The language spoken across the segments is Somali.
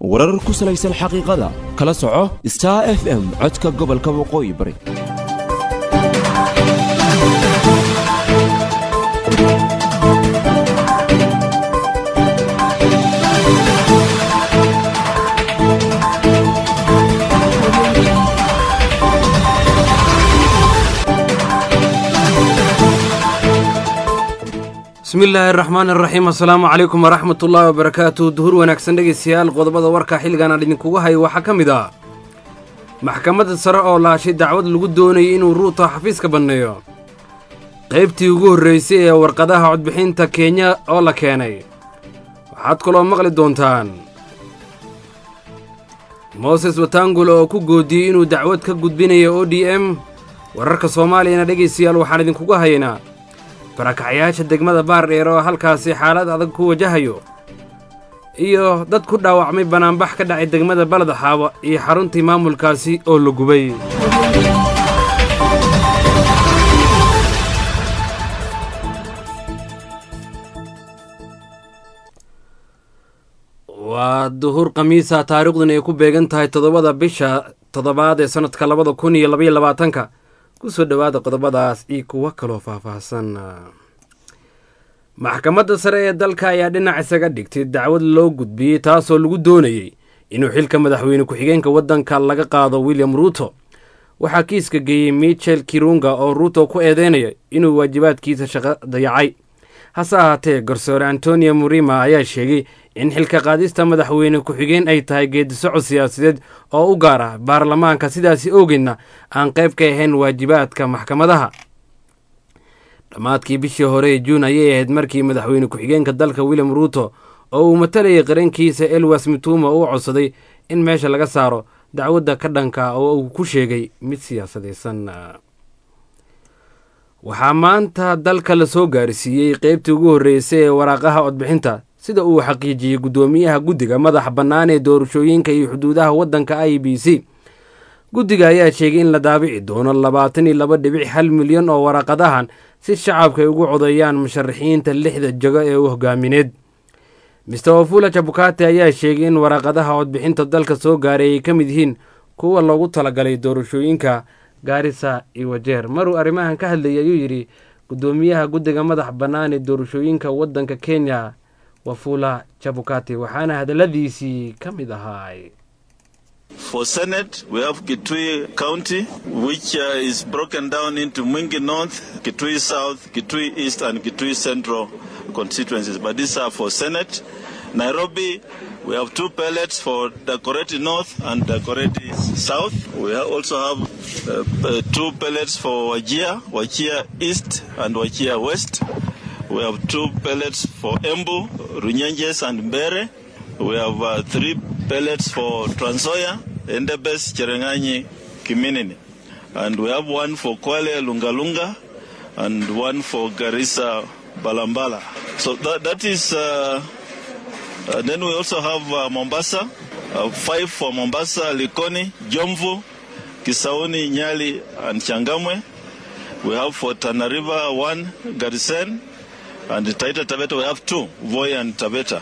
warar ku salaysan xaqiiqada kala soco star f m codka gobolka waqooyi bari bismillaahi araxmaan araxiim assalaamu calaykum waraxmat ullaahi wabarakaatu duhur wanaagsan dhegaystayaal qodobada warka xilligan aan idinkugu hayo waxaa ka mid ah maxkamadda sare oo laashay dacwad lagu doonayay inuu ruuta xafiiska banneeyo qaybtii ugu horraysay ee warqadaha codbixinta kenya oo la keenay waxaad kaloo maqli doontaan mooses watangul oo ku goodiyey inuu dacwad ka gudbinayo o d m wararka soomaaliyana dhegaystayaal waxaan idinkugu haynaa barakacyaasha degmada baardheer oo halkaasi xaalad adag ku wajahayo iyo dad ku dhaawacmay banaanbax ka dhacay degmada baladaxaaba iyo xaruntii maamulkaasi oo la gubay waa duhur khamiisa taariikhduna ay ku beegan tahay toddobada bisha toddobaad ee sannadka labada kun iyo labaiyo labaatanka kusoo dhowaada qodobadaas iyo kuwo kaloo faahfaahsan maxkamadda sare ee dalka ayaa dhinac isaga dhigtay dacwad loo gudbiyey taasoo lagu doonayey inuu xilka madaxweyne ku-xigeenka waddanka laga qaado william ruuto waxaa kiiska geeyey michel kirunga oo ruuto ku eedeynaya inuu waajibaadkiisa shaqo dayacay hase ahaatee garsoore antonio murima ayaa sheegay in xilka qaadista madaxweyne ku-xigeen ay tahay geedisocod siyaasadeed oo u gaar ah baarlamaanka sidaasi ogeedna aan qayb ka ahayn waajibaadka maxkamadaha dhammaadkii bishii hore ee juun ayay ahayd markii madaxweyne ku-xigeenka dalka william ruuto oo uu matalayay qarankiisa elwas mituma uu codsaday in meesha laga saaro dacwadda ka dhanka oo uu ku sheegay mid siyaasadaysan waxaa maanta dalka la soo gaarsiiyey qeybtii ugu horreysay ee waraaqaha codbixinta sida uu xaqiijiyey guddoomiyaha guddiga madaxa bannaan ee doorashooyinka iyo xuduudaha waddanka i b c guddiga ayaa sheegay in la daabici doono labaatan iyo laba dhibic hal milyan oo waraaqadahan si shacabka ay ugu codeeyaan musharaxiinta lixda jago ee u hogaamineed mister wafula jabukate ayaa sheegay in waraaqadaha codbixinta dalka soo gaaray ay ka mid yihiin kuwa loogu talagalay doorashooyinka gaarisa iyo wajeer maruu arrimahan ka hadlayay ayuu yidhi guddoomiyaha guddiga madax bannaan ee doorashooyinka waddanka kenya wafula jabukate waxaana hadalladiisii ka mid ahaay For Senate, we have Kitui County, which uh, is broken down into Mwingi North, Kitui South, Kitui East, and Kitui Central constituencies. But these are for Senate. Nairobi, we have two pellets for Dakoreti North and Dakoreti South. We also have uh, two pellets for Wajia, Wajia East and Wajia West. We have two pellets for Embu, Runyenjes and Mbere. We have uh, three pellets for Transoya, Endebes, Cherengani, Kiminini. And we have one for Kwale, Lungalunga, and one for Garissa, Balambala. So that, that is, uh, uh, then we also have uh, Mombasa, uh, five for Mombasa, Likoni, Jomvu, Kisauni, Nyali, and Changamwe. We have for Tana River one, Garisen, and Taita Taveta we have two, Voi and Taveta.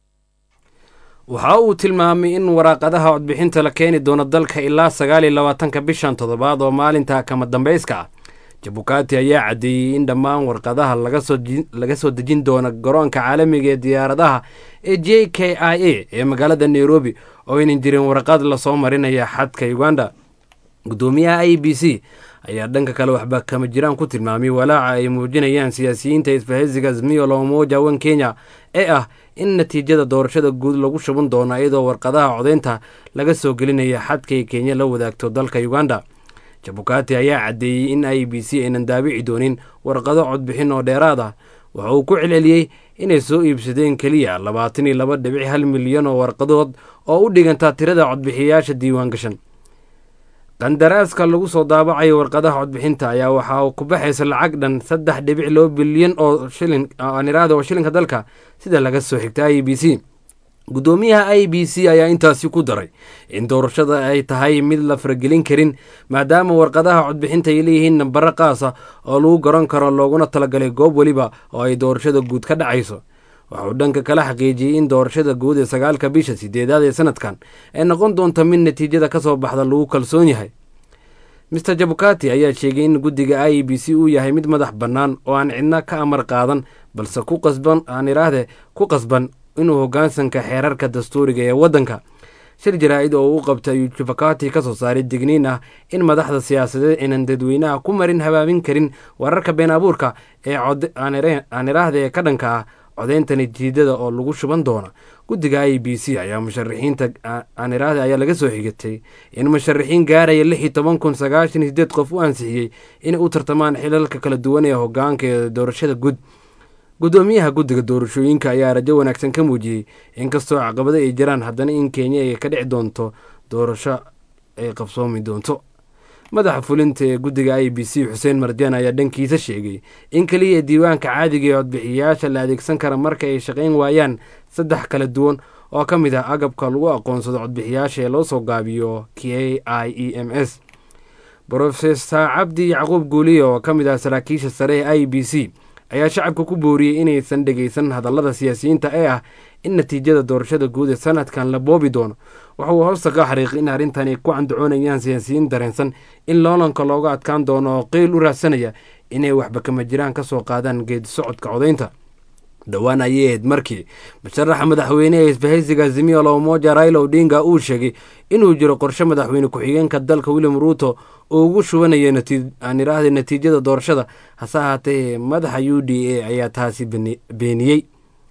waxa uu tilmaamay in waraaqadaha codbixinta la keeni doono dalka ilaa sagaal iyo labaatanka bishan toddobaad oo maalinta kama dambayska ah jabukati ayaa caddeeyey in dhammaan warqadaha laga soo dejin doono garoonka caalamiga ee diyaaradaha ee j k i a ee magaalada nairobi oo aynan jirin warqad lasoo marinaya xadka uganda guddoomiyaha i b c ayaa dhanka kale waxba kama jiraan ku tilmaamay walaaca ay muujinayaan siyaasiyiinta isbahaysiga azmiyo loomoja wan kenya ee ah in natiijada doorashada guud lagu shuban doono iyadoo warqadaha codeynta laga soo gelinaya xadkay kenya la wadaagto dalka uganda jabukati ayaa caddeeyey in i b c aynan daabici doonin warqado codbixin oo dheeraad ah waxa uu ku celceliyey inay soo iibsadeen keliya labaatan iyo laba dhibic hal milyan oo warqadood oo u dhigantaa tirada codbixiyayaasha diiwaan gashan qandaraaska lagu soo daabacayo warqadaha codbixinta ayaa waxaa ku baxaysa lacag dhan saddex dhibic loo bilyan oo shilin aaniraada oo shilinka dalka sida laga soo xigta i b c guddoomiyaha i b c ayaa intaasi ku daray in doorashada ay tahay mid la faragelin karin maadaama warqadaha codbixinta ay leeyihiin nambaro qaasa oo lagu garan karo looguna talagalay goob weliba oo ay doorashada guud ka dhacayso waxa uu dhanka kala xaqiijiyey in doorashada guud ee sagaalka bisha sideedaad ee sanadkan ay noqon doonto mid natiijada ka soo baxda lagu kalsoon yahay mister jabukati ayaa sheegay in guddiga i e b c uu yahay mid madax bannaan oo aan cidna ka amar qaadan balse ku qasban aan iraahde ku qasban inuu hoggaansanka xeerarka dastuuriga ee waddanka shir jaraa-id oo uu qabtay ayuu jabukati ka soo saaray digniin ah in madaxda siyaasadeed aynan dadweynaha ku marin habaamin karin wararka been abuurka ee aan iraahde ee ka dhanka ah codeynta natiijada oo lagu shuban doona guddiga i b c ayaa musharaxiinta aaniraahde ayaa laga soo xigatay in musharaxiin gaaraya lix iyo toban kun sagaashan iyo sideed qof u ansixiyey inay u tartamaan xilalka kala duwan ee hogaanka ee doorashada guud guddoomiyaha guddiga doorashooyinka ayaa rajo wanaagsan ka muujiyey inkastoo caqabado ay jiraan haddana in kenya ay ka dhici doonto doorasho ay qabsoomi doonto madaxa fulinta ee guddiga i b c xuseen marjaan ayaa dhankiisa sheegay in keliya diiwaanka caadiga ee codbixiyayaasha la adeegsan kara marka ay shaqayn waayaan saddex kala duwan oo ka mid ah agabka lagu aqoonsado codbixiyayaasha ee loo soo gaabiyo k i e m s brofesor cabdi yacquub guuliya oo ka mid ah saraakiisha sare ee i b c ayaa shacabka ku booriyey inaysan dhegaysan hadallada siyaasiyiinta ee ah in natiijada doorashada guud ee sanadkan la boobi doono waxa uu hoosta ka xariiqay in arrintan ay ku candacoonayaan siyaasiyiin dareensan in loolanka looga adkaan doono oo qeyl u raadsanaya inay waxba kama jiraan ka soo qaadaan geedi socodka codaynta dhowaan ayay ahayd markii musharaxa madaxweyne ee isbahaysiga azimio la umoja raila odinga uu sheegay inuu jiro qorshe madaxweyne ku-xigeenka dalka william ruuto oo ugu shubanaya aan iraahda natiijada doorashada hase ahaatee madaxa u d a ayaa taasi beeniyey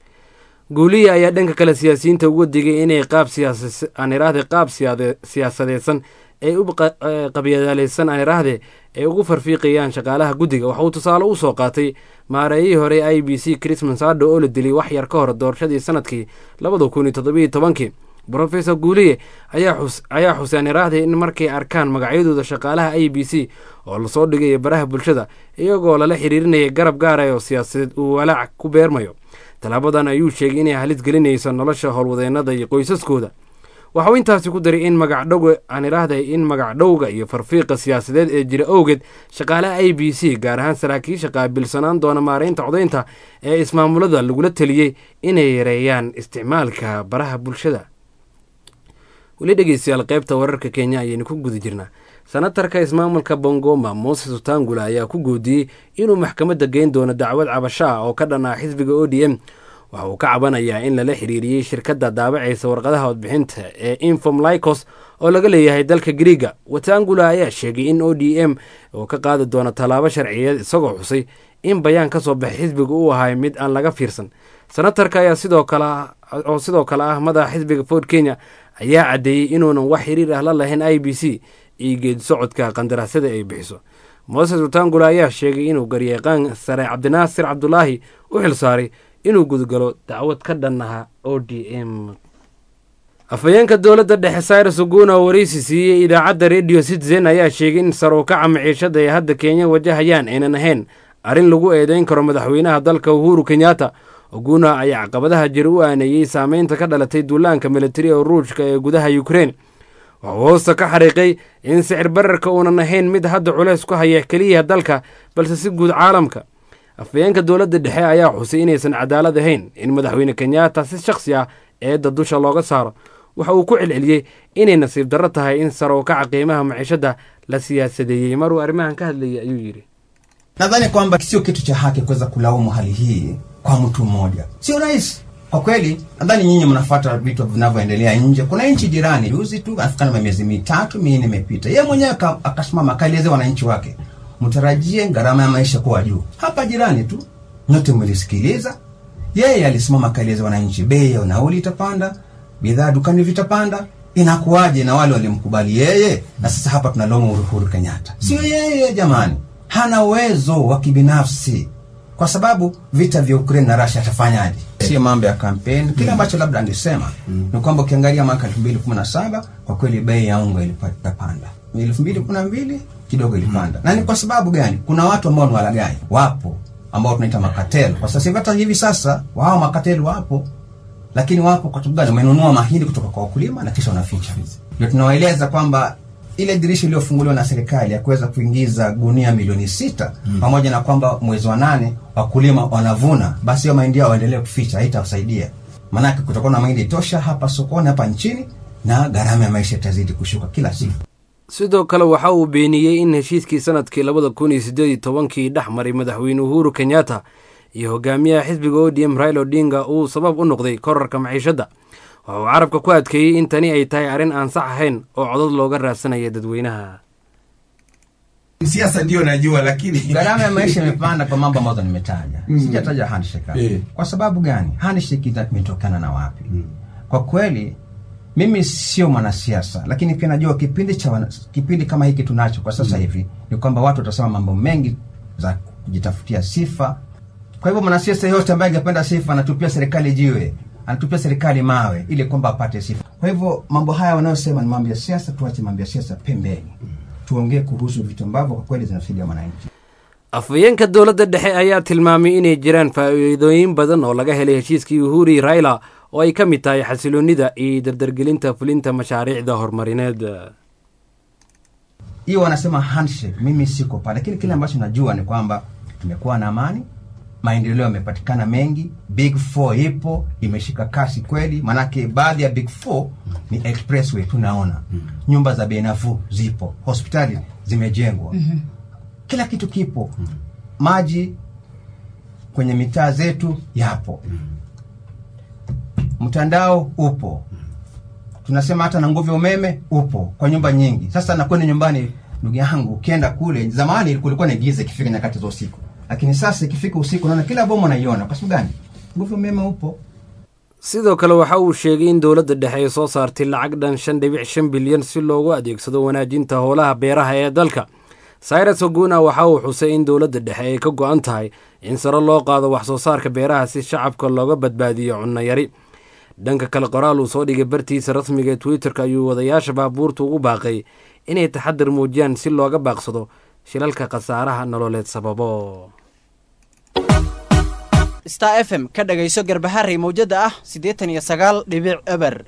guuliya ayaa dhanka kale siyaasiyiinta uga digay inay qaab aan iraahde qaab siyaasadeedsan ay u qabyadaaleysan aan iraahde ay ugu farfiiqayaan shaqaalaha guddiga waxa uu tusaale u soo qaatay maareeyihii hore i b c christmas addo oo la dilay wax yar ka hor doorashadii sanadkii labada kun iyo toddobiyo tobankii brofesor guuliye ayaa xuseen iraahday in markay arkaan magacyadooda shaqaalaha i b c oo lasoo dhigaya baraha bulshada iyagoo lala xiriirinaya garab gaara oo siyaasadeed uu walaac ku beermayo tallaabadan ayuu sheegay inay halis gelinayso nolosha howlwadeennada iyo qoysaskooda waxauu intaasi ku daray in magacdhowga aan iraahday in magacdhowga iyo farfiiqa siyaasadeed ee jira owgeed shaqaalaha i b c gaar ahaan saraakiisha qaabilsanaan doona maareynta codaynta ee ismaamulada lagula teliyey inay yareeyaan isticmaalka baraha bulshada weli dhegeystayaal qaybta wararka kenya ayaynu ku guda jirnaa senatarka ismaamulka bongoma moses utangula ayaa ku goodiyey inuu maxkamadda geyn doono dacwad cabasho ah oo ka dhan ah xisbiga o d m waxa uu ka cabanayaa in lala xiriiriyey shirkadda daabacaysa warqadaha codbixinta ee infom lycos oo laga leeyahay dalka griiga watangula ayaa sheegay in o d m oo ka qaadi doono tallaabo sharciyeed isagoo xusay in bayaan ka soo baxay xisbiga uu ahay mid aan laga fiirsan senatarka ayaa sidoo kale oo sidoo kale ah madaxa xisbiga ford kenya ayaa caddeeyey inuunan wax xiriir ah la lahayn i b c iyo geedi socodka qandaraasyada ay bixiso moses utangula ayaa sheegay inuu garyaqaan sare cabdinaasir cabdulaahi u xilsaaray inuu gudgalo dacwad ka dhannaha o d m afhayeenka dowladda dhexe cyrus uguna oo waraysi siiyey idaacadda radio citizen ayaa sheegay in saruukaca maciishada ay hadda kenya wajahayaan aynan ahayn arrin lagu eedeyn karo madaxweynaha dalka uhuru kenyatta oguna ayaa caqabadaha jira u aaneeyey saameynta ka dhalatay duulaanka militari ee ruushka ee gudaha ukrein wuxuu hoosta ka xariiqay in sicir bararka uunan ahayn mid hadda culeys ku haya keliya dalka balse si guud caalamka afhayeenka dowladda dhexe ayaa xusay inaysan cadaalad ahayn in madaxweyne kenyatta si shakhsi ah eedda dusha looga saaro waxa uu ku celceliyey inay nasiib darro tahay in sarowkaca qiimaha maciishadda la siyaasadeeyey maruu arrimahan ka hadlayay ayuu yidhi nadhani kwamba sio kitu cha haki kuweza kulaumu hali hii kwa mtu mmoja, sio rahisi kwa kweli. Nadhani nyinyi mnafuata vitu vinavyoendelea nje. Kuna nchi jirani juzi tu afikana miezi mitatu minne imepita, yeye mwenyewe akasimama akaelezea wananchi wake, mtarajie gharama ya maisha kuwa juu. Hapa jirani tu, nyote mlisikiliza, yeye alisimama akaeleza wananchi, bei ya nauli itapanda, bidhaa dukani vitapanda. Inakuwaje na wale walimkubali yeye, na sasa hapa tunalaumu Uhuru Kenyatta? Sio yeye jamani, hana uwezo wa kibinafsi kwa sababu vita vya Ukraine na Russia atafanyaje? Sio mambo ya kampeni. Kile ambacho labda angesema ni kwamba ukiangalia mwaka 2017 kwa kweli bei ya unga ilipanda, 2012 kidogo ilipanda. Na ni kwa sababu gani? Kuna watu ambao ni walagai, wapo ambao tunaita makatelo. Kwa sasa hivi, hata hivi sasa wao makatelo wapo, lakini wapo kwa sababu gani? Wamenunua mahindi kutoka kwa wakulima na kisha wanaficha. Ndio tunawaeleza kwamba ile dirisha iliyofunguliwa na serikali ya kuweza kuingiza gunia milioni sita mm. pamoja na kwamba mwezi wa nane wakulima wanavuna, basi hiyo mahindi yao waendelee kuficha, haitawasaidia maanake kutakuwa na mahindi tosha hapa sokoni hapa nchini na gharama ya maisha itazidi kushuka kila siku. sidoo kale waxa uu beeniyey in heshiiskii sanadkii labada kun iyo siddeed iyo tobankii dhex maray madaxweyne uhuru kenyatta iyo hogaamiyaha xisbiga odm raila odinga uu sabab u noqday korarka maciishadda waxa uu carabka ku adkeeyey in tani ay tahay arrin aan sax ahayn oo codad looga raadsanaya dadweynaha siasa ndio najua lakini gharama ya maisha imepanda kwa mambo ambazo nimetaja mm. sijataja handshake hapa. Eh. kwa sababu gani handshake ita- imetokana na wapi mm. kwa kweli mimi sio mwanasiasa lakini pia najua kipindi cha wana, kipindi kama hiki tunacho kwa sasa mm. hivi ni kwamba watu watasema mambo mengi za kujitafutia sifa kwa hivyo mwanasiasa yote ambaye angependa sifa anatupia serikali jiwe anatupia serikali mawe ili kwamba apate sifa kwa hivyo mambo haya wanayosema ni mambo ya siasa tuache mambo ya siasa pembeni tuongee kuhusu vitu ambavyo kwa kweli zinasaidia mwananchi afhayeenka dowladda dhexe ayaa tilmaamay inay jiraan faa'iidooyin badan oo laga helay heshiiskii uhuri raila oo ay ka mid tahay xasiloonnida iyo dardargelinta fulinta mashaariicda horumarineed hiyo wanasema handshake mimi siko pale lakini kile ambacho najua ni kwamba tumekuwa na amani maendeleo yamepatikana mengi big four ipo imeshika kasi kweli maanake baadhi ya big four ni expressway tunaona nyumba za bei nafuu zipo hospitali zimejengwa kila kitu kipo maji kwenye mitaa zetu yapo mtandao upo tunasema hata na nguvu ya umeme upo kwa nyumba nyingi sasa nakwenda nyumbani ndugu yangu ukienda kule zamani kulikuwa ni giza ikifika nyakati za usiku lakini sasa ikifika usiku naona kila bomu naiona kwa sababu gani nguvu ya umeme upo sidoo kale waxa uu sheegay in dowladda dhexe ay soo saartay lacag dhan shan dhibic shan bilyan si loogu adeegsado wanaajinta howlaha beeraha ee dalka cyrus oguna waxa uu xusay in dowladda dhexe ay ka go-an tahay in sare loo qaado wax soo saarka beeraha si shacabka looga badbaadiyo cunno yari dhanka kale qoraal uu soo dhigay bartiisa rasmiga ee twitter-ka ayuu wadayaasha baabuurta ugu baaqay inay taxadar muujiyaan si looga baaqsado shilalka khasaaraha nololeed sababo star f m ka dhagayso garbaharey mawjada ah siddeetan iyo sagaal dhibic eber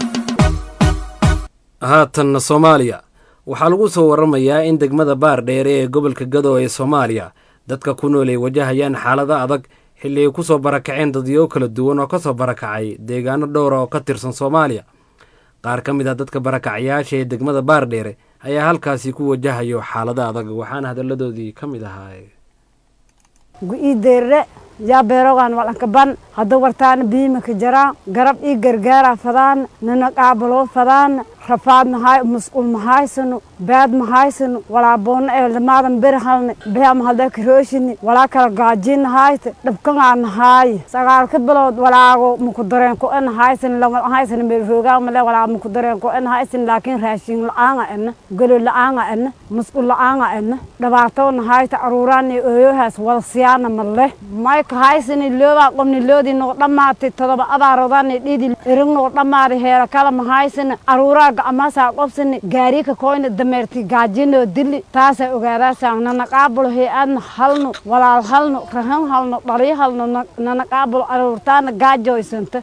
haatanna soomaaliya waxaa lagu soo waramayaa in degmada baar dheere ee gobolka gado ee soomaaliya dadka ku nool ay wajahayaan xaalado adag xilli ay ku soo barakaceen dadyo kala duwan oo ka soo barakacay deegaano dhowra oo ka tirsan soomaaliya qaar ka mid ah dadka barakacyaasha ee degmada baar dheere ayaa halkaasi ku wajahayo xaalado adag waxaana hadalladoodii ka mid ahaa gu-ii deerre yaa beerogaan walankaban hadda wartaana biimaka jaraan garab ii gargaaraa fadaan nana qaabaloo fadaan rafaad mahay musqul mahaysano baad mahaysano walaa boonna ee lamaadan beri halne beam halda karooshini walaa kala gaajin nahayte dhabkangaa nahaay sagaalka bilood walaago muku dareen ko en haysan lama haysan meel roogaa male walaa muku dareen ko en haysan laakiin raashin la-aanga ena galo la-aanga ena musqul la-aanga ena dhabaatoo nahayta aruuraan ee ooyohaas wada siyaana male mayka haysani loobaa qomni loodii noo dhammaatay todoba abaarodaani dhidi erig noo dhammaaday heera kala mahaysani aruuraa gacmaasaa qobsani gaarika koyna dameerti gaajinoo dili taasaa ogaadaasaa nana qaabulo hay-adna halno walaal halno rahan halno dhaliyo halno nana qaabulo aruurtaana gaajoysanta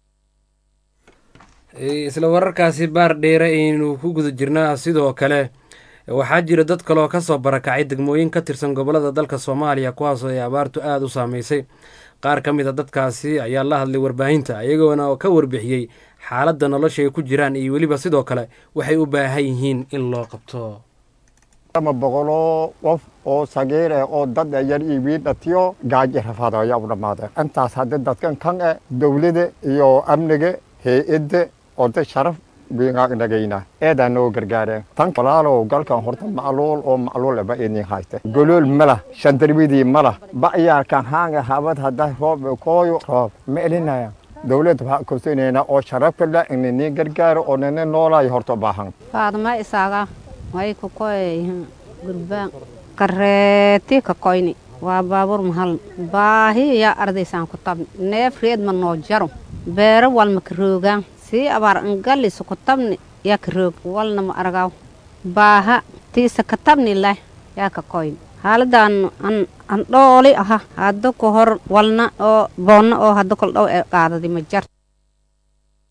isla wararkaasi baar dheere aynu ku guda jirnaa sidoo kale waxaa jira dad kaleoo ka soo barakacay degmooyin ka tirsan gobollada dalka soomaaliya kuwaasoo ay abaartu aada u saameysay qaar ka mid a dadkaasi ayaa la hadlay warbaahinta iyagoona ka warbixiyey xaaladda nolosha ay ku jiraan iyo weliba sidoo kale waxay u baahan yihiin in loo qabto ama boqoloo qof oo sagiir eh oo dad yar iyo wiidhatiyo gaaji rafaad ayaa u dhammaadeen intaas haddii dadkan kan eh dowladda iyo amniga hay-adda oo dad sharaf wiingagnagayna eedaa noo gargaareen tan walaalow galkan horta macluul oo macluul ba idin hayste golool malah shandarwidii malah ba'yaarkan haanga habad hadda roob kooyo roob ma elinaya dowladda waxaa kosinayna oo sharafka la inini gargaaro oo nina noolaay horta baahan faadma isaaga way ku koy gurbaan kareeti ka koyni waa baabuur mahal baahi yaa ardaysaan ku tabni neef reed ma noo jaro beero walma ka roogaan sii abaar angalisa ku tabni yaa ka roog walna ma argaaw baaha tiisa ka tabni leh yaa ka koyni haaladan an dhooli aha hadda ku hor walna oo boonna oo hadda kol dhow ee qaadadi ma jar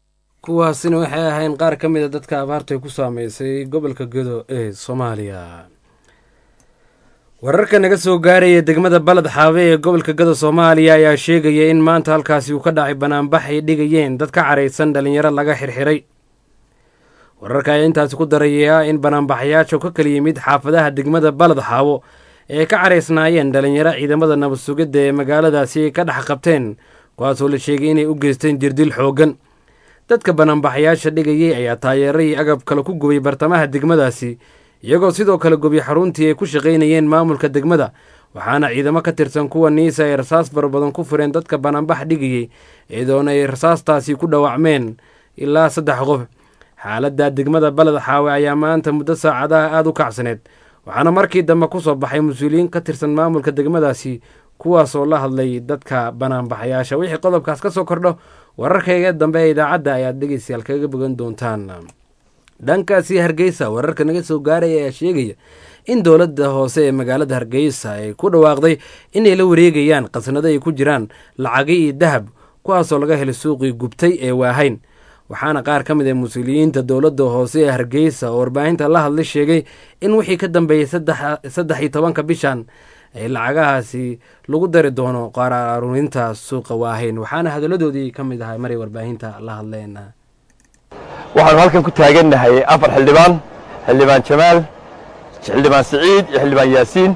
kuwaasina waxay ahayn qaar ka mid a dadka abaarta ku saameysay gobolka gedo ee soomaaliya wararka naga soo gaaraya degmada baled xaabe ee gobolka gada soomaaliya ayaa sheegaya in maanta halkaasi uu ka dhacay banaanbax ay dhigayeen dad ka caraysan dhalinyaro laga xirxiray wararka ayaa intaasi ku daraya in banaanbaxayaasha ka kala yimid xaafadaha degmada baled xaabo ee ka caraysnaayeen dhalinyaro ciidamada nabad sugidda ee magaaladaasi ay ka dhex qabteen kuwaasoo la sheegay inay u geysteen jirdil xooggan dadka banaanbaxayaasha dhigayay ayaa taayeero iyo agab kale ku gubay bartamaha degmadaasi iyagoo sidoo kale gubiy xaruntii ay ku shaqaynayeen maamulka degmada waxaana ciidamo ka tirsan kuwa niisa ay rasaas farabadan ku fureen dadka banaanbax dhigayey iyadoona ay rasaastaasi ku dhaawacmeen ilaa saddex qof xaaladda degmada baled xaawe ayaa maanta muddo saacadaha aada u kacsaneed waxaana markii dambe ku soo baxay mas-uuliyiin ka tirsan maamulka degmadaasi kuwaasoo la hadlay dadka banaanbaxayaasha wixii qodobkaas ka soo kordho wararkayga dambe ee idaacadda ayaad dhegeystayaal kaga bogan doontaan dhankaasi hargeysa wararka naga soo gaaraya ayaa sheegaya in dowladda hoose ee magaalada hargeysa ay ku dhawaaqday inay la wareegayaan qasnado ay ku jiraan lacagi iyo dahab kuwaasoo laga helay suuqii gubtay ee waahayn waxaana qaar ka mid ah mas-uuliyiinta dowladda hoose ee hargeysa oo warbaahinta la hadlay sheegay in wixii ka dambeeyey saddex iyo tobanka bishan ay lacagahaasi lagu dari doono qaraarurinta suuqa waahayn waxaana hadaladoodii ka mid ahay maray warbaahinta la hadleen waxaanu halkan ku taagannahay afar xildhibaan xildhibaan jamaal xildhibaan siciid iyo xildhibaan yaasiin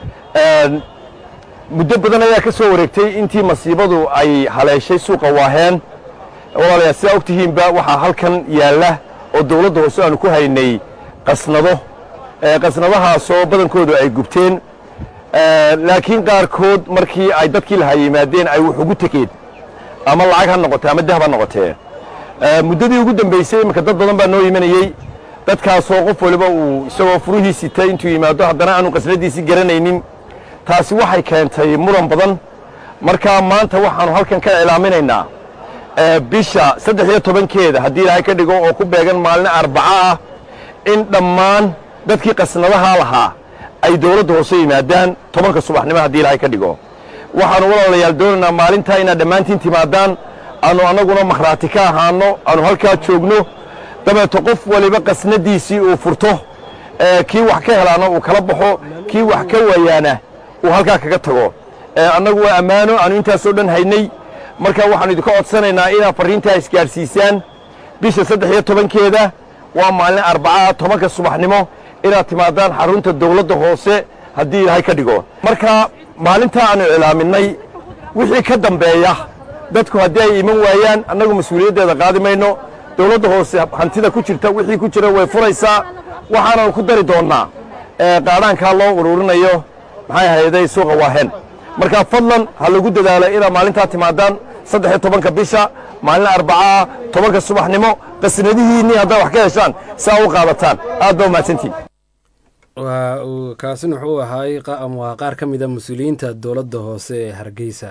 muddo badan ayaa ka soo wareegtay intii masiibadu ay haleeshay suuqa waaheen walaalayaal sidaa og tihiinba waxaa halkan yaalla oo dawladda hoose aanu ku haynay qasnado qasnadahaasoo badankoodu ay gubteen laakiin qaarkood markii ay dadkii lahaa yimaadeen ay wax ugu tegeen ama lacag ha noqotee ama dahab ha noqotee muddadii ugu dambaysay iminka dad badan baa noo imanayey dadkaasoo qof waliba uu isagoo furihii sitay intuu yimaado haddana aanu qasnadiisii garanaynin taasi waxay keentay muran badan markaa maanta waxaannu halkan ka iclaaminaynaa bisha saddex iyo tobankeeda haddii ilaahay ka dhigo oo ku beegan maalin arbaco ah in dhammaan dadkii qasnadahaa lahaa ay dawladda hoose yimaadaan tobanka subaxnimo haddii ilaahay ka dhigo waxaannu walaalayaal doonaynaa maalintaa inaad dhammaantiin timaadaan aanu annaguna makhraati ka ahaano aanu halkaa joogno dabeeto qof waliba qasnadiisii uu furto kii wax ka helaana uu kala baxo kii wax ka waayaana uu halkaa kaga tago annagu waa ammaano aanu intaasoo dhan haynay marka waxaanu idinka codsanaynaa inaad farriintaa isgaadhsiisaan bisha saddex iyo tobankeeda waa maalin arbacaa tobanka subaxnimo inaad timaadaan xarunta dawladda hoose haddii ilaahay ka dhigo marka maalintaa aanu iclaaminay wixii ka dambeeya dadku haddii ay iman waayaan annagu mas-uuliyaddeeda qaadi mayno dawladda hoose hantida ku jirta wixii ku jira way furaysaa waxaananu ku dari doonnaa qaadhaankaa loo ururinayo maxay ahayday suuqa waahen marka fadlan ha lagu dadaalo inaad maalintaa timaadaan saddex iyo tobanka bisha maalin arbacaa tobanka subaxnimo qasnadihiinnii haddaad wax ka heshaan saa u qaadataan aad baa umahadsantiin waa uu kaasin wuxuu ahaay waa qaar ka mid a mas-uuliyiinta dowladda hoose ee hargeysa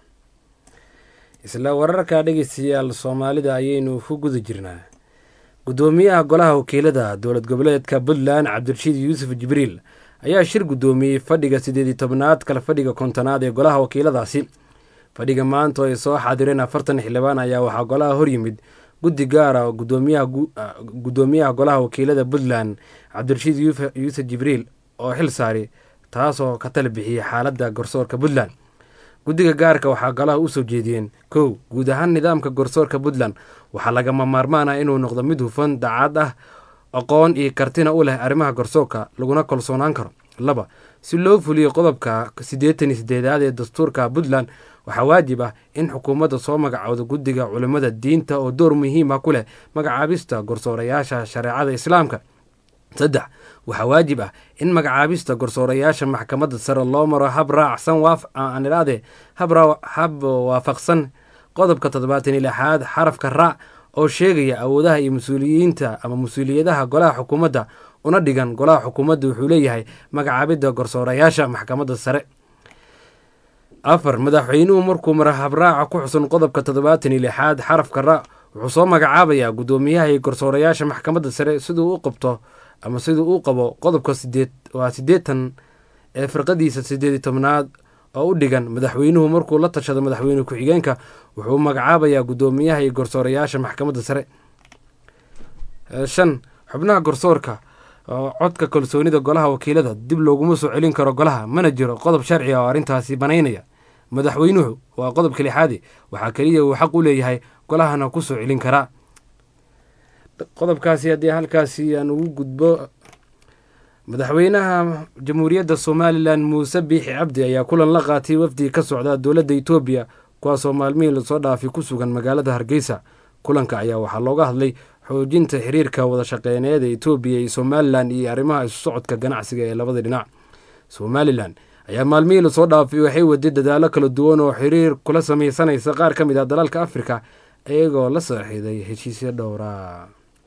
isla wararka dhegeystayaal soomaalida ayaynu ku guda jirnaa guddoomiyaha golaha wakiilada dowlad goboleedka puntland cabdirashiid yuusuf jibriil ayaa shir guddoomiyey fadhiga siddeed iyo tobnaad kale fadhiga kontonaad ee golaha wakiiladaasi fadhiga maanta oo ay soo xaadireen afartan xildhibaan ayaa waxaa golaha hor yimid guddi gaara oo guddoomiyaha golaha wakiilada puntland cabdirashiid yuusuf jibriil oo xil saari taasoo ka tala bixiyey xaaladda garsoorka puntland guddiga gaarka waxaa golaha u soo jeediyeen kow guud ahaan nidaamka garsoorka puntland waxaa lagama maarmaan ah inuu noqdo mid hufan daacad ah aqoon iyo kartina u leh arrimaha garsoorka laguna kalsoonaan karo laba si loo fuliyo qodobka siddeetan iyo siddeedaad ee dastuurka puntland waxaa waajib ah in xukuumadda soo magacowdo guddiga culimmada diinta oo door muhiima ku leh magacaabista garsoorayaasha shareecada islaamka saddex waxaa waajib ah in magacaabista garsoorayaasha maxkamadda sare loo maro hab raacsan waaniraade hab waafaqsan qodobka toddobaatan iyo lixaad xarafka raac oo sheegaya awoodaha iyo mas-uuliyiinta ama mas-uuliyadaha golaha xukuumadda una dhigan golaha xukuumadda wuxuu leeyahay magacaabidda garsoorayaasha maxkamadda sare afar madaxweynuhu markuu mara habraaca ku xusan qodobka toddobaatan iyo lixaad xarafka ra wuxuu soo magacaabayaa guddoomiyaha iyo garsoorayaasha maxkamadda sare siduu u qabto ama siduu u qabo qodobka sideed waa siddeetan ee firqadiisa siddeed iyo tobnaad oo u dhigan madaxweynuhu markuu la tashado madaxweyne ku-xigeenka wuxuu magacaabayaa guddoomiyaha iyo garsoorayaasha maxkamadda sare shan xubnaha garsoorka oo codka kalsoonida golaha wakiilada dib looguma soo celin karo golaha mana jiro qodob sharci oo arrintaasi banaynaya madaxweynuhu waa qodobka lixaadi waxaa keliya uu xaq u leeyahay golahana ku soo celin karaa qodobkaasi haddii halkaasi aan ugu gudbo madaxweynaha jamhuuriyadda somalilan muuse biixi cabdi ayaa kulan la qaatay wafdi ka socda dowladda etoobiya kuwaasoo maalmihii lasoo dhaafay ku sugan magaalada hargeysa kulanka ayaa waxaa looga hadlay xoojinta xiriirka wada shaqeyneed ee etoobiya iyo somalilan iyo arrimaha isu socodka ganacsiga ee labada dhinac somalilan ayaa maalmihii lasoo dhaafay waxay waday dadaalo kala duwan oo xiriir kula sameysanaysa qaar ka mid ah dalalka afrika iyagoo la saaxiiday heshiisya dhowra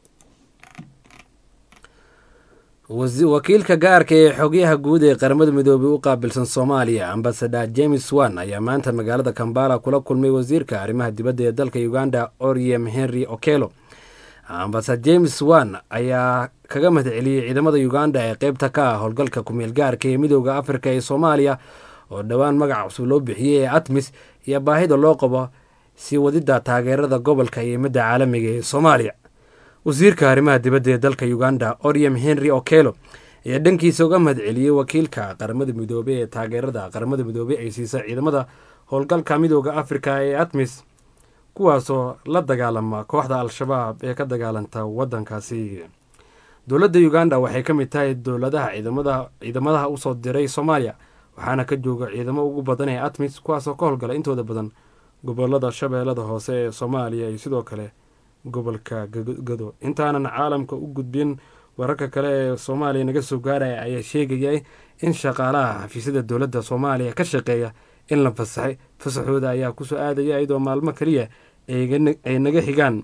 wakiilka gaarka ee xogyaha guud ee qaramada midoobay u qaabilsan soomaaliya ambasador james wan ayaa maanta magaalada kambala kula kulmay wasiirka arrimaha dibadda ee dalka uganda oriem henry okelo ambasador james wan ayaa kaga mahad celiyey ciidamada uganda ee qeybta ka ah howlgalka kumeel gaarka ee midooda afrika ee soomaaliya oo dhowaan magaca cusub loo bixiyey ee atmis iyo baahida loo qabo sii wadida taageerada gobolka iyo midda caalamiga ee soomaaliya wasiirka arrimaha dibadda ee dalka uganda oriem henry okelo ayaa dhankiisa uga mahad celiyey wakiilka qaramada midoobey ee taageerada qaramada midoobey ay siisa ciidamada howlgalka midooda afrika ee atmis kuwaasoo la dagaalama kooxda al-shabaab ee ka dagaalanta wadankaasi dowladda uganda waxay ka mid tahay dowladaha ciidamadaha usoo diray soomaaliya waxaana ka jooga ciidamo ugu badan ee atmis kuwaasoo ka howlgala intooda badan gobolada shabeellada hoose ee soomaaliya iyo sidoo kale gobolka gado intaanan caalamka u gudbin wararka kale ee soomaaliya naga soo gaaraya ayaa sheegaya in shaqaalaha xafiisyada dowladda soomaaliya ka shaqeeya in la fasaxay fasaxooda ayaa kusoo aadaya iyadoo maalmo keliya ay naga xigaan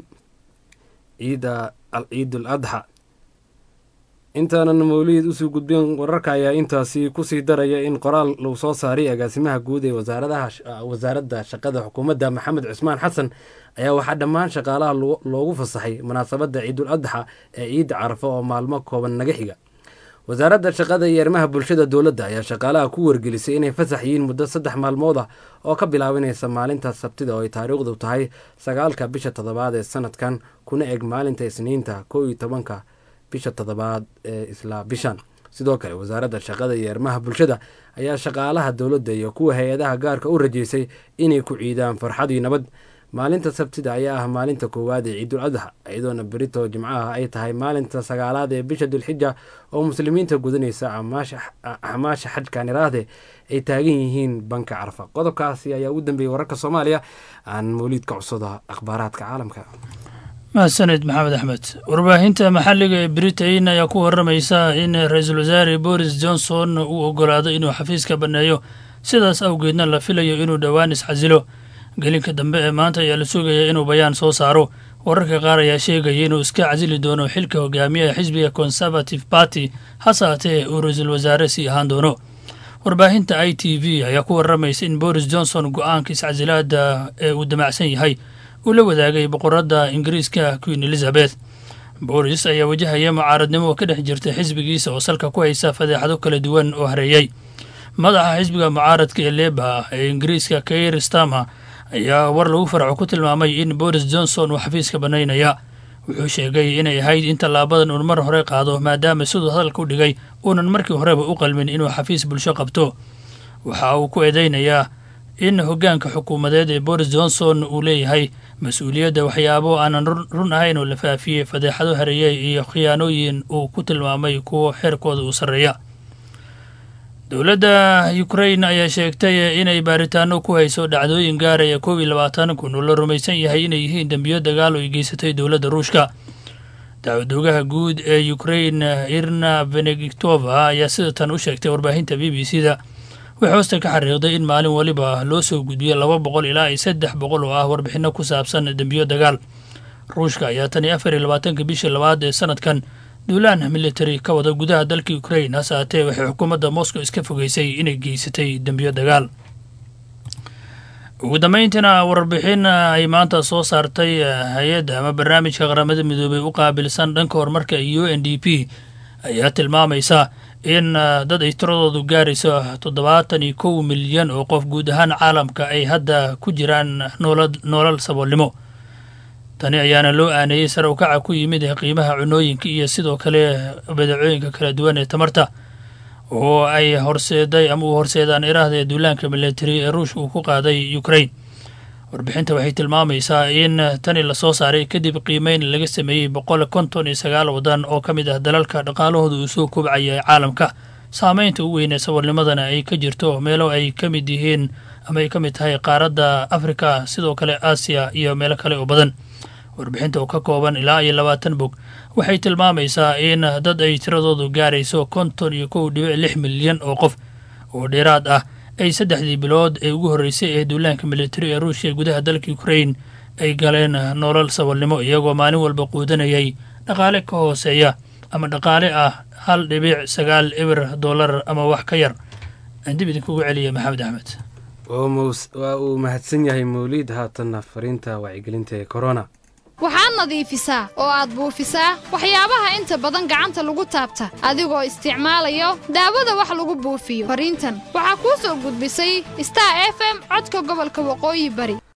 ciida ciidul adxa intaanan mawlid usii gudbin wararka ayaa intaasi kusii daraya in qoraal lagu soo saaray agaasimaha guud ee wasaaradda shaqada xukuumadda maxamed cusmaan xasan ayaa waxaa dhammaan shaqaalaha loogu fasaxay munaasabadda ciidul adxa ee ciidda carafo oo maalmo kooban naga xiga wasaaradda shaqada iyo arrimaha bulshada dowladda ayaa shaqaalaha ku wargelisay inay fasax yihiin muddo saddex maalmood ah oo ka bilaabanaysa maalinta sabtida oo ay taariikhdu tahay sagaalka bisha toddobaad ee sanadkan kuna eg maalinta isniinta kow iyo tobanka bisha toddobaad ee isla bishan sidoo kale wasaaradda shaqada iyo arrimaha bulshada ayaa shaqaalaha dowladda iyo kuwa hay-adaha gaarka u rajeysay inay ku ciidaan farxad iyo nabad maalinta sabtida ayaa ah maalinta koowaad ee ciidul adxa iyadoona berito jimcaha ay tahay maalinta sagaalaad ee bisha dulxija oo muslimiinta gudanaysa axmaasha xajkan iraahde ay taagan yihiin banka carfa qodobkaasi ayaa ugu dambeeyey wararka soomaaliya aan mawliidka cusada akhbaaraadka caalamka mahadsaned maxamed axmed warbaahinta maxalliga ee britain ayaa ku waramaysa in ra-iisul wasaare boris johnson uu ogolaado inuu xafiiska banneeyo sidaas awgeedna la filayo inuu dhowaan isxasilo gelinka dambe ee maanta ayaa la sugaya inuu bayaan soo saaro wararka qaar ayaa sheegaya inuu iska casili doono xilka hogaamiyaha xisbiga conservative party hase haatee uu ra-iisul wasaare sii ahaan doono warbaahinta i t v ayaa ku waramaysa in boris johnson go-aanka iscasilaada ee uu damacsan yahay uu la wadaagay boqoradda ingiriiska queen elizabeth boris ayaa wajahaya mucaaradnimo ka dhex jirta xisbigiisa oo salka ku haysa fadeexado kala duwan oo hareeyey madaxa xisbiga mucaaradka ee leeba ee ingiriiska kair stama ayaa war lagu farco ku tilmaamay in boris johnson uu xafiiska bannaynaya wuxuu sheegay inay ahayd in tallaabadan uun mar hore qaado maadaama siduu hadalka u dhigay uunan markii horeba u qalmin inuu xafiis bulsho qabto waxa uu ku eedeynayaa in hoggaanka xukuumadeed ee boris johnson uu leeyahay mas-uuliyadda waxyaabo aanan run ahayn oo la faafiyey fadeexado hareeyey iyo khiyaanooyin uu ku tilmaamay kuwo xeerkooda uu sarreeya dowladda ukrain ayaa sheegtay inay baaritaano ku hayso dhacdooyin gaaraya koob iyo labaatan kun oo la rumaysan yahay inay yihiin dembiyo dagaal oo ay geysatay dowladda ruushka dacwadoogaha guud ee ukrain irna benediktova ayaa sida tan u sheegtay warbaahinta b b c da waxay hoosta ka xariiqday in maalin waliba loo soo gudbiyo laba boqol ilaa iyo saddex boqol oo ah warbixino ku saabsan dembiyo dagaal ruushka ayaa tan iyo afar iyo labaatanka bishii labaad ee sanadkan duulaan military ka wada gudaha dalka ukrain hase haatee waxay xukuumadda moscow iska fogeysay inay geysatay dembiyo dagaal ugu dambeyntiina warbixin ay maanta soo saartay hay-adda ama barnaamijka qaramada midoobey u qaabilsan dhanka horumarka u n d p ayaa tilmaamaysa in dad ay tiradoodu gaarayso toddobaatan iyo kow milyan oo qof guud ahaan caalamka ay hadda ku jiraan noolal saboolnimo tani ayaana loo aaneeyey sare u kaca ku yimid qiimaha cunooyinka iyo sidoo kale badeecooyinka kala duwan ee tamarta oo ay horseeday ama uu horseedaan iraahda ee duulaanka militari ee ruushka uu ku qaaday ukrain warbixinta waxay tilmaamaysaa in tani lasoo saaray kadib qiimeyn laga sameeyey boqol konton iyo sagaal wadan oo ka mid ah dalalka dhaqaalahooda uu soo kobcaya ee caalamka saameynta ugu weyn ee saboolnimadana ay ka jirto meelo ay ka mid yihiin ama ay ka mid tahay qaaradda afrika sidoo kale aasiya iyo meelo kale oo badan warbixinta oo ka kooban ilaa iyo labaatan bog waxay tilmaamaysaa in dad ay tiradoodu gaarayso konton iyo kow dhibic lix milyan oo qof oo dheeraad ah ay saddexdii bilood ee ugu horreysay ee duulaanka militari ee ruushia gudaha dalka ukrain ay galeen nolol saboolnimo iyagoo maalin walba quudanayay dhaqaale ka hooseeya ama dhaqaale ah hal dhibic sagaal eber dollar ama wax ka yar aan dib idinkugu celiya maxamed axmed waa uu mahadsan yahay mawliid haatanna fariinta wacyigelinta ee korona waxaad nadiifisaa oo aad buufisaa waxyaabaha inta badan gacanta lagu taabta adigoo isticmaalayo daawada wax lagu buufiyo fariintan waxaa kuu soo gudbisay star f m codka gobolka waqooyi bari